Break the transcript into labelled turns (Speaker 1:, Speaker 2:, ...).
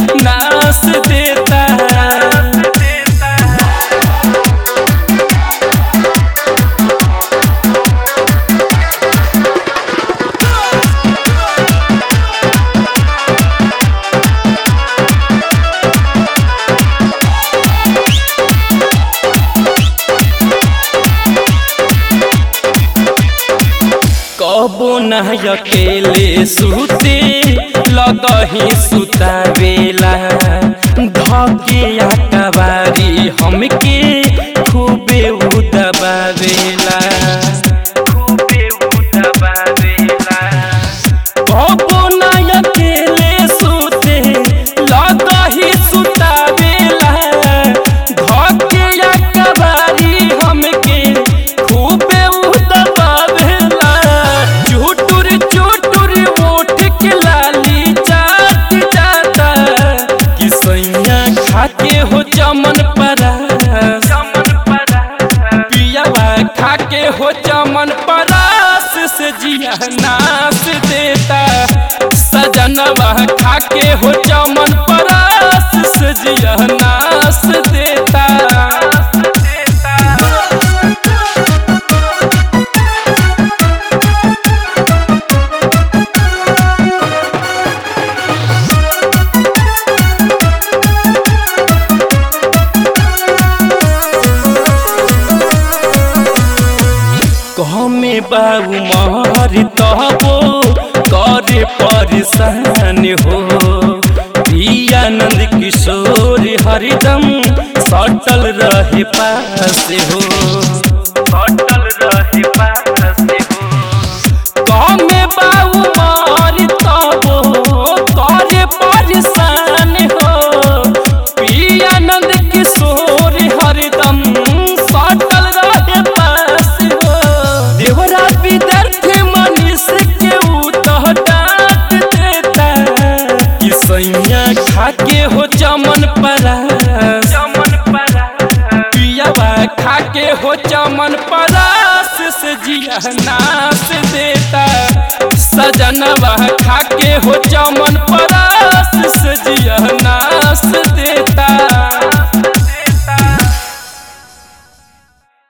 Speaker 1: नास देता कबो न अकेले सुते लगही सुतावेला धके अकबारी हमके खूबे उदबावेला खूबे उदबावेला कबो न अकेले सुते लगही सुतावेला धके अकबारी हमके खूबे उदबावेला चुटुर चुटुर ओठ के लाली चाट जाता कि सैया खाके हो चमन परा चमन परा पियावा खाके हो चमन परास से जिया नास देता सजनवा खाके हो चमन परास से जिया नास देता कहमे बाबू मार तबो करे परेशान हो पियानंद किशोर हरदम सटल रहे पास हो सटल रहे पास हो कहमे बाबू मार तबो करे परेशान हो पियानंद किशोर हरदम सटल रहे पास हो देवरा विद्यार्थी मनीष के उतह डांट देता कि सैया खाके हो चमन परा चमन परा पियावा खाके हो चमन परास से जिया नास देता सजनवा खाके हो